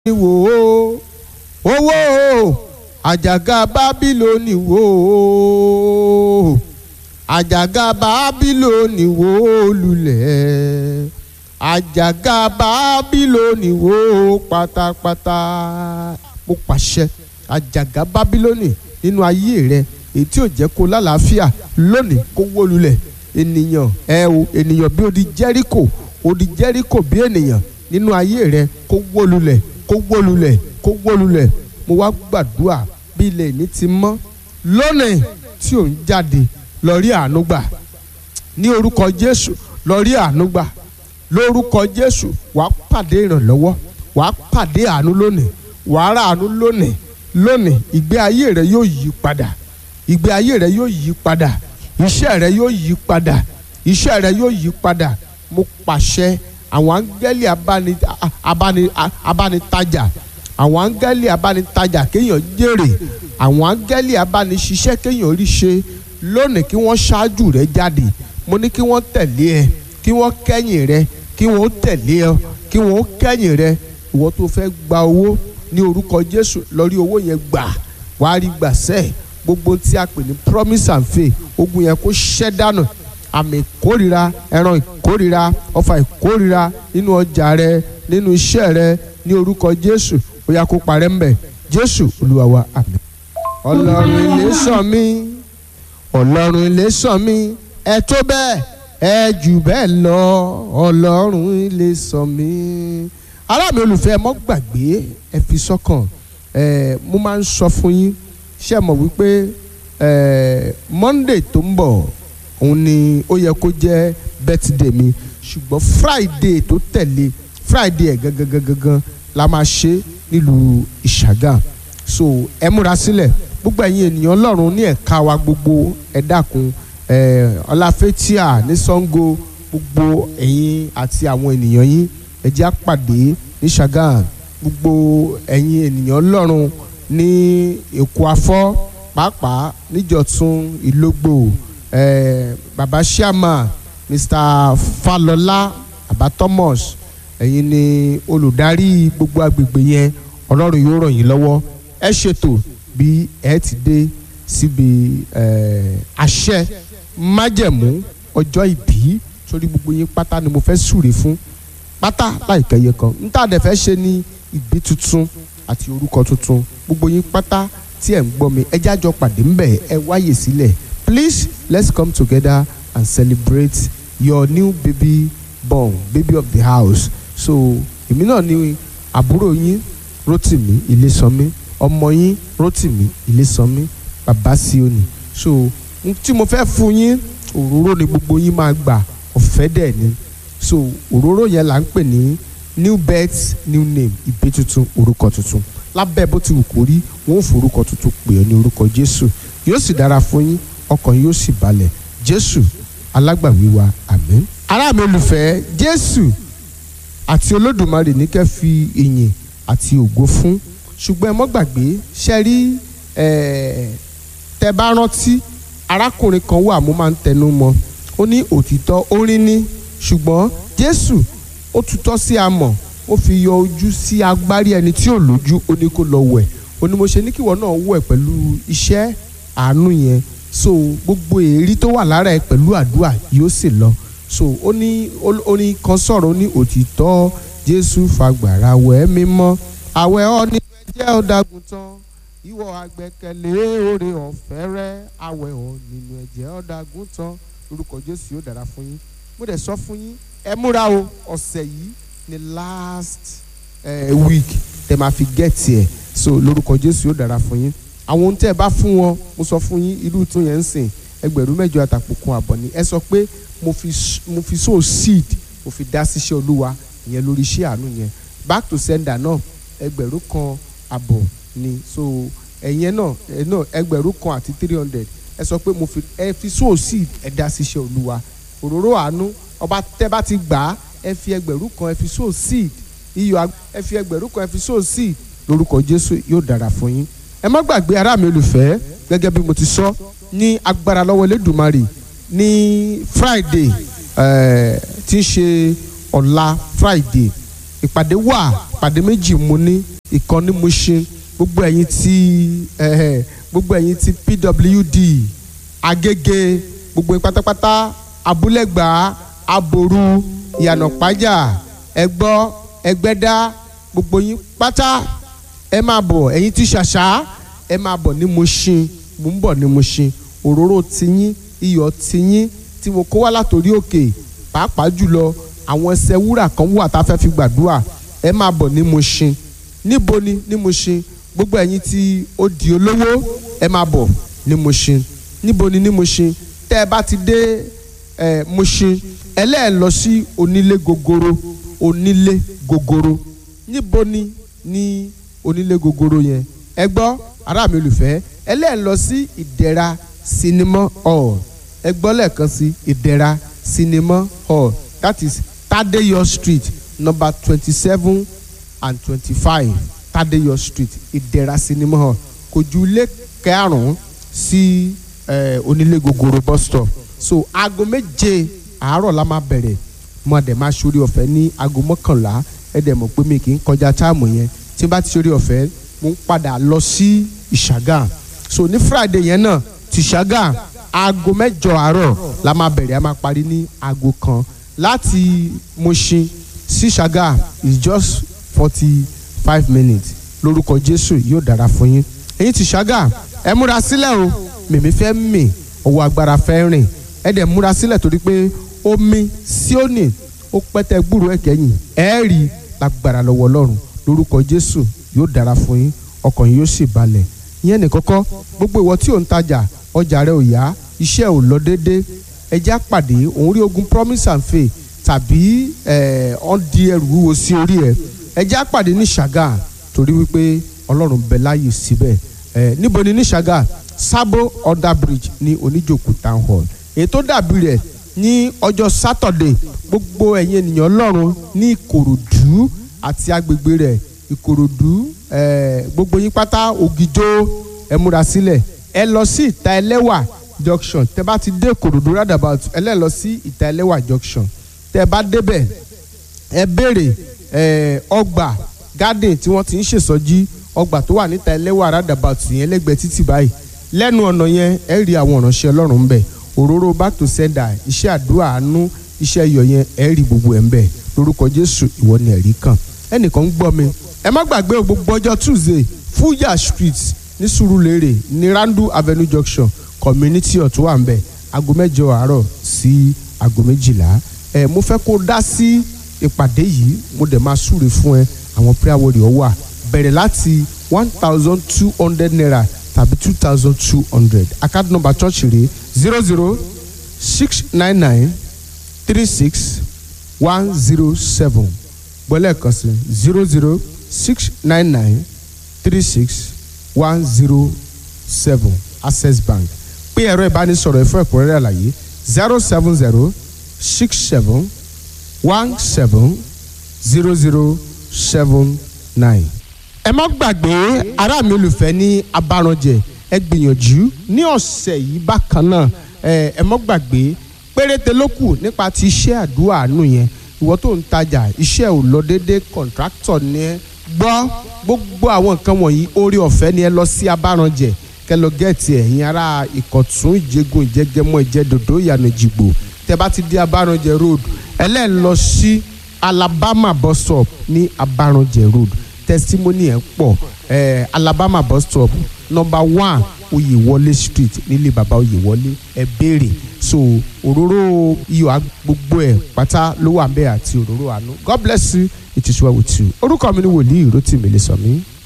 wò ó owó àjàgà bábílónì wò ó àjàgà bábílónì wò ó lulẹ̀ àjàgà bábílónì wò ó pátápátá mo pàṣẹ àjàgà bábílónì nínú ayé rẹ èyí tí ò jẹ́ kó lálàáfíà lónìí kó wó lulẹ̀ ènìyàn ẹ o ènìyàn bí odi jẹ́ríkò odi jẹ́ríkò bí ènìyàn nínú ayé rẹ kó wó lulẹ̀ kó wó lulẹ̀ kó wó lulẹ̀ mo wá gbàdúrà bí ilẹ̀ ìní ti mọ́ lónìí tí ò ń jáde lọ rí àánú gbà ní orúkọ Jésù lọ rí àánú gbà lórúkọ Jésù wàá pàdé ìrànlọ́wọ́ wàá pàdé àánú lónìí wàá rà àánú lónìí lónìí ìgbé ayé rẹ yóò yí padà ìgbé ayé rẹ yóò yí padà iṣẹ́ rẹ yóò yí padà iṣẹ́ rẹ yóò yí padà mo pàṣẹ àwọn áńgẹ́lì abáni abáni abánitajà àwọn áńgẹ́lì abánitajà kéèyàn jèrè àwọn áńgẹ́lì abániṣiṣẹ́ kéèyàn rí ṣe lónìí kí wọ́n ṣáájú rẹ jáde mo ní kí wọ́n tẹ̀lé ẹ kí wọ́n kẹ́yìn rẹ kí wọ́n tẹ̀lé ẹ kí wọ́n kẹ́yìn rẹ ìwọ tó fẹ́ gba owó ní orúkọ Jésù lọ rí owó yẹn gbà wàá rí gbàsẹ́ gbogbo tí a pè ní promise and faith ogun yẹn kó ṣẹ́ dànù àmì ìkórira ẹran ìkórira ọfà ìkórira nínú ọjà rẹ nínú iṣẹ́ rẹ ní orúkọ Jésù ó yá kó parẹ́ ń bẹ̀ Jésù Olúwa wa àmín. Ọlọ́run ilé sàn mí Ọlọ́run ilé sàn mí ẹ tó bẹ́ẹ̀ ẹ jù bẹ́ẹ̀ lọ Ọlọ́run ilé sàn mí. ará mi olùfẹ́ mọ́ gbàgbé ẹ fi sọ́kàn ẹ mo máa ń sọ fún yín ṣé ẹ mọ̀ wípé ẹ Monday tó ń bọ̀ òun ni ó yẹ kó jẹ́ birthday mi ṣùgbọ́n friday tó tẹ̀lé friday ẹ̀ gangan gangan la máa ṣe nílùú ìṣàgà so ẹ múra sílẹ̀ gbogbo ẹ̀yin ènìyàn ọlọ́run ní ẹ̀ka wa gbogbo ẹ dákun ọláfẹ́tíà ní sango gbogbo ẹ̀yin àti àwọn ènìyàn yín ẹ jẹ́ á pàdé ní ṣàgà gbogbo ẹ̀yin ènìyàn ọlọ́run ní èkó afọ́ pàápàá níjọ̀tún ìlógbò eh, baba sharma mr falola baba thomas ẹ̀yin ni olùdarí gbogbo agbègbè yẹn ọlọ́run yóò ràn yín lọ́wọ́ ẹ ṣètò bí ẹ ti dé síbi àṣẹ májẹ̀mú ọjọ́ ìbí sórí gbogbo yín pátá ni mo fẹ́ súre fún pátá láìpẹ́ yẹ kan níta dẹ̀ fẹ́ ṣe ní ìbí tuntun àti orúkọ tuntun gbogbo yín pátá tí ẹ̀ ń gbọ́ mi ẹ jájọ pàdé ńbẹ̀ ẹ wáyè sílẹ̀ please let's come together and celebrate your new baby born baby of the house so èmi náà ni àbúrò yín Rótìmí Ilésànmí ọmọ yín Rótìmí Ilésànmí bàbá Síónì so tí mo fẹ́ fún yín òróró ni gbogbo yín máa gbà ọ̀fẹ́ dẹ̀ ni so òróró yẹn là ń pè ní new birth new name ìbí tuntun orúkọ tuntun lábẹ́ bó ti wù kó rí wọn ò forúkọ tuntun pè ọ́ ní orúkọ Jésù yóò sì dára fún yín ọkàn yóò sì balẹ̀ jésù alágbàwí wa àmín. ará mi olùfẹ́ jésù àti olódùmarè ní kẹ́ fi ìyìn àti ògo fún ṣùgbọ́n ẹ mọ́ gbàgbé ṣe rí tẹ bá rántí arákùnrin kan wà mo máa ń tẹnu mọ́ ó ní òtítọ́ orin ní ṣùgbọ́n jésù ó tutọ́ sí amọ̀ ó fi yọ ojú sí agbárí ẹni tí ò lójú ó ní kó lọ wẹ̀ ó ní mo ṣe ní kíwọ náà wẹ̀ pẹ̀lú iṣẹ́ àánú yẹn so gbogbo èrí tó wà lára ẹ pẹ̀lú àdúrà yóò sì lọ so ó ní orin kan sọ̀rọ̀ ó ní òtítọ́ jésù fagbára wẹ̀ mímọ́ àwẹ̀ ọ́ ní ẹjẹ́ ọ̀dàgùn tán ìwọ àgbẹ̀kẹ̀lé oore ọ̀fẹ́ rẹ àwẹ̀ ọ́ nínú ẹ̀jẹ̀ ọ̀dàgùn tán lórúkọ jésù yóò dára fún yín mo dẹ̀ sọ fún yín ẹ múra o ọ̀sẹ̀ yìí ni last uh, week tẹ máa fi get here so lórúkọ jésù yóò dára fún yín àwọn ohun tẹ́ ẹ bá fún wọn mo sọ fún yín irú tún yẹn ń sìn ẹgbẹ̀rún mẹ́jọ àtàpọ̀kun àbọ̀ ni ẹ sọ pé mo fi mo fi sow seed mo fi dá síṣẹ́ olúwa ìyẹn lórí iṣẹ́ àánú yẹn back to sender náà ẹgbẹ̀rún kan àbọ̀ ni so ẹ̀yẹn náà ẹ̀ náà ẹgbẹ̀rún kan àti three hundred ẹ sọ pé mo fi ẹ fi sow seed ẹ dá síṣẹ́ olúwa òróró àánú ọba tẹ́ bá ti gbà á ẹ fi ẹgbẹ̀rún kan ẹ fi sow seed iyọ̀ ẹ fi ẹgbẹ̀rún kan ẹ fi sow seed lórúkọ Jésù yóò dára fún yín ẹ má gbàgbé ará mi olùfẹ́ gẹ́gẹ́ bí mo ti sọ ní agbára lọ́wọ́ Elédùmarè ní Friday tí ń ṣe ọ̀la Friday ìpàdé wà ìpàdé méjì mo ní ìkan ní Mushin gbogbo ẹ̀yin tí eh, gbogbo ẹ̀yin tí PWD Agége gbogbo yín pátápátá Abúlẹ̀gbá Aboru Ìyànà Pájà Ẹgbọ́ Ẹgbẹ́dá gbogbo yín pátá ẹ máa bọ̀ ẹ̀yin tí ṣàṣà ẹ máa bọ̀ ní Mushin mo ń bọ̀ ní Mushin òróró tiyín iyọ̀ tiyín tí mo kó wá látòrí òkè pàápàá jùlọ àwọn ẹsẹ̀ wúrà kan wà tá a fẹ́ fi gbàdúrà ẹ máa bọ̀ ní Mushin níbo ni ní Mushin gbogbo ẹ̀yin tí ó di olówó ẹ máa bọ̀ ní Mushin níbo ni ní Mushin tẹ́ ẹ bá ti dé ẹ Mushin ẹlẹ́ẹ̀ lọ sí onílé gogoro onílé gogoro níbo ni ní onílé gogoro yẹn ẹ gbọ́ ará mi olùfẹ́ ẹlẹ́ẹ̀ lọ sí ìdẹ̀ra cinema hall ẹ gbọ́ lẹ́ẹ̀kan sí ìdẹ̀ra cinema hall that is Tadeyo street number twenty-seven and twenty-five Tadeyo street ìdẹ̀ra cinema hall kò ju ilé karùn-ún sí onílé gogoro bus stop so aago méje àárọ̀ la máa bẹ̀rẹ̀ mo dẹ̀ máa ṣorí ọ̀fẹ́ ní aago mọ́kànlá ẹ dẹ̀ mọ̀ pé mi kì í kọjá táàmù yẹn tí n bá ti ṣorí ọ̀fẹ́ mo ń padà lọ sí ìṣàgà so ní friday yẹn náà ti ṣàgà aago mẹ́jọ àárọ̀ la máa bẹ̀rẹ̀ a máa parí ní aago kan láti Mushin sí ṣàgà is just forty five minutes lórúkọ jésù yóò dára fún yín ẹ̀yin ti ṣàgà ẹ múra sílẹ̀ o mèmí fẹ́ mì ọwọ́ agbára fẹ́ rìn ẹ dẹ̀ múra sílẹ̀ torí pé omi síónì ó pẹ́tẹ́ gbúrò ẹ̀kẹ́yìn ẹ rí lágbára lọ́wọ́ ọlọ́run lórúkọ jésù yóò dára fún yín ọkàn yín yóò sì balẹ̀ ìyẹn nìkọ́kọ́ gbogbo ìwọ tí ò ń tajà ọjà rẹ ò yá iṣẹ́ ò lọ déédé ẹjẹ́ àpàdé òun rí ogun promise and faith tàbí ọ̀n di ẹrù wúwo sí orí ẹ ẹjẹ́ àpàdé ní ṣàgà torí wípé ọlọ́run bẹ láàyè síbẹ̀ níbo ni ní ṣàgà Sabo under bridge ní oníjòkú town hall èyí tó dàbí rẹ̀ ní ọjọ́ Saturday gbogbo ẹ̀yin ènìyàn ọlọ́run ní Ìkòròdú àti agbègbè rẹ̀ Ìkòròdú gbogbo yín pátá Ògìjó ẹ múra sílẹ̀ ẹ lọ sí ìta ẹlẹ́wà junction tẹ bá ti dé Ìkòròdú roundabout ẹ lẹ́ lọ sí ìta ẹlẹ́wà junction tẹ bá débẹ̀ ẹ béèrè ọgbà garden tí wọ́n ti ń ṣèsọjí ọgbà tó wà níta ẹlẹ́wà roundabout yẹn lẹ́gbẹ̀ẹ́ títì báyìí lẹ́nu ọ̀nà yẹn ẹ rí àwọn ìránṣẹ́ ọlọ́run ń bẹ̀ òróró back to sender iṣẹ́ àdúrà àánú iṣẹ́ iyọ̀ yẹn ẹ rí gbogbo ẹ̀ ń bẹ̀ lórúkọ jésù ìwọ ni ẹ̀rí kan ẹnìkan ń gbọ́ mi ẹ má gbàgbé o gbogbo ọjọ́ tuesday fuya street ní Surulere ní randu avenue junction community ọ̀tún wà ń bẹ̀ aago mẹ́jọ àárọ̀ sí aago méjìlá ẹ mo fẹ́ kó dá sí ìpàdé yìí mo dẹ̀ máa súre fún ẹ àwọn prayer warrior wà bẹ̀rẹ̀ láti one thousand two hundred naira tàbí two thousand two hundred account number church rẹ̀ zero zero six nine nine three six one zero seven gbọ́lẹ̀ kan sí zero zero six nine nine three six one zero seven access bank pé ẹ̀rọ ìbánisọ̀rọ̀ ẹ̀fọ́ ẹ̀kúnrẹ́rẹ́ àlàyé zero seven zero six seven one seven zero zero seven nine. ẹ má gbàgbé ará mi olùfẹ́ ní abáranjẹ ẹ gbìyànjú ní ọ̀sẹ̀ yìí bákan náà ẹ ẹ má gbàgbé péréte ló kù nípa ti iṣẹ́ àdúrà àánú yẹn ìwọ tó ń tajà iṣẹ́ ò lọ déédé kọ̀ǹtráktọ̀ ni ẹ gbọ́ gbogbo àwọn nǹkan wọ̀nyí orí ọ̀fẹ́ ni ẹ lọ sí abáranjẹ kẹ lọ gẹ̀ẹ́tì ẹ̀yin ará ìkọ̀tún ìjẹgun ìjẹgẹmọ ìjẹdòdó ìyànà ìjìgbò tẹ bá ti dé abáranjẹ road ẹlẹ́ẹ̀ lọ sí alabama bus stop ní abáranjẹ road testimony ẹ̀ pọ̀ eh, alabama bus stop number one oyèwọlé street nílé baba oyèwọlé ẹ béèrè so òróró iyọ̀ gbogbo ẹ̀ pátá ló wà ń bẹ̀ àti òróró àánú god bless you it is well with you orúkọ mi ni wòlíì rotimi lè sọ mí.